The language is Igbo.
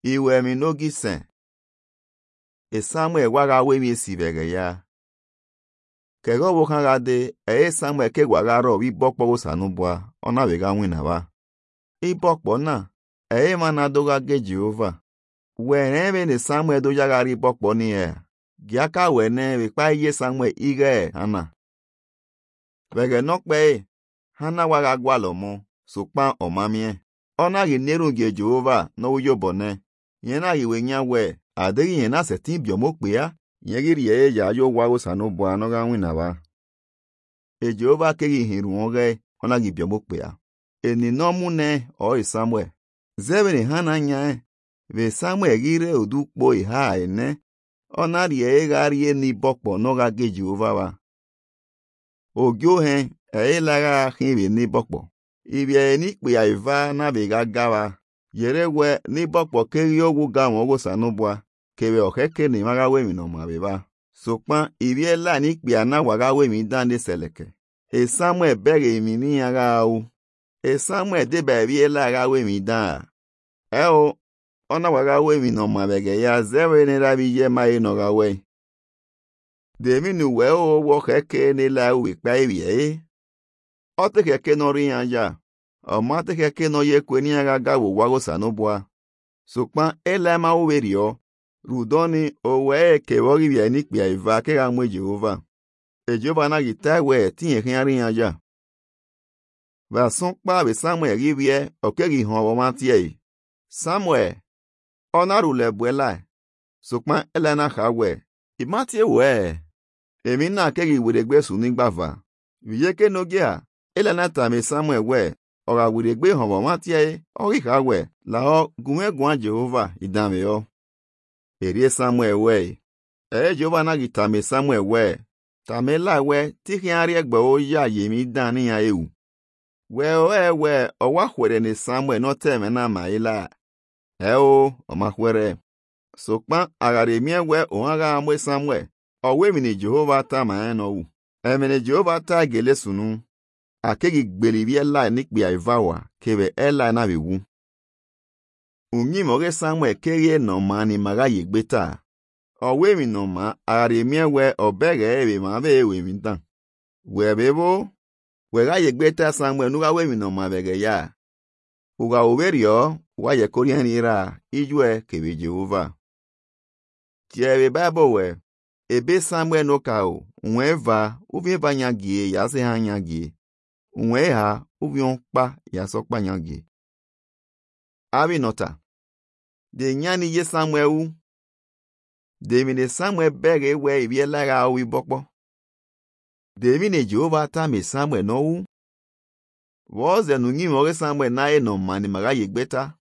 iwe mi n'oge ise e samuel gwaga wemi esibere ya kege ọbụ ha gade eye samuel ke gwagara ọbụ ibọkpọ ụsanụbụa ọ na-abịga nwinaba ibọkpọ na eye ma na-adoga ge jehova were ebe na samuel dojagara ibọkpọ n'ihe gị aka wee na-ebe kpa ihe samuel ige hana vege nọkpe hana waga gwalọ mụ sokpa ọmamie ọ naghị neru gị jehova n'oyo bọne ihe naghị wee nya wee adịghị ihe na seti biomokpe ya ihe gị rie eji ayo gwa ụsanụbụ anọga nwinaba ejehova keghị hiru oge ọ naghị biomokpe ya eninọmune ọ samuel zebere ha n'anya ve samuel gire odukpo ha ene ọ na-arịa ịgharịa n'ibọkpọ n'ọga gị jehova wa ogio he eilagha hibe n'ibọkpọ ibia n'ikpe ya iva nabiga gawa yere we n'ibọkpọ keghị ogwu ga ma ogwu sanụbụa kebe ọkeke na ịmaga wemi nọ ma beba sokpa ibiela n'ikpe ya na waga wemi dande seleke e samuel bere emi n'iyagha ahụ e samuel deba ebiela agha wemi daa eo ọ na-waga wemi nọ ma bege ya zewe n'elabi ihe ma ị nọga we deminu wee ụgwọ keke n'ela uwe kpa ebie ọ tekeke nọrọ ya ja ọma tekeke nọ ya ekwe n'iya ga ga wo wago sanụbụa sokpa ele ma uwerio rudoni o wee kewọghị bịa n'ikpe iva ke ga mwe jehova ejehova anaghị ta wee tinyegharị ya ja vasụkpa be samuel ribie okeghị ihe ọbọma tie samuel ọ narụle buela sokpa ele na ha wee ịmatie wee èmi náà kẹ́rì ìwèrègbè sùn nígbàfà ìyẹ́ké n'oge a elenata mi samuel wẹ̀ ọ̀rọ̀ àwèrègbè hàn wọ́n tiẹ̀ ọ̀ríkà wẹ̀ làọ́ gùnmẹ́gùn jehova ìdàmì ọ́ èrè samuel wẹ̀ ẹ̀ẹ́ jehova náà kì tàmì samuel wẹ̀ tàmì láwẹ̀ tíkì arí ẹgbẹ̀ ó yá yèmí dán níyàn ewu wẹ̀ ọ́ ẹ̀ wẹ̀ ọwọ́ àwẹ̀rẹ̀ ní samuel náà tẹ̀mẹ́ náà mà í la ẹ̀ ó ọmọkwẹ̀rẹ̀ sokpa agharịmie wee ụgha amụ samuel ọwa emini jehova ta ma ya nọwu emini jehova ta gele sunu akegi gbelibi elai nikpe ivawa kebe elai na bewu unyi moge samuel kerie nọ ma ni maga yegbe ta ọwa emi nọ ma agharịmie wee ọbege ebe ma be ewe mi dan wee bebo wega yegbe ta samuel nuga wemi nọ ma bege ya uga oberio wa yekorianira ijue kebe jehova tiebe bible we ebe samuel n'ụka o nwee va uvi va nya gie ya sị ha nya gie nwee ha uvi mkpa ya sọkpa nya gie abinọta de nya ni ye samuel u de mine samuel bere we ibiela ga owi bọkpọ de mine jehova ta mi samuel n'owu wọ́ọ̀zẹ̀ nù yín mọ̀rẹ́ samuel náà ẹ̀ nà mà ní màrá yìí gbẹ́ta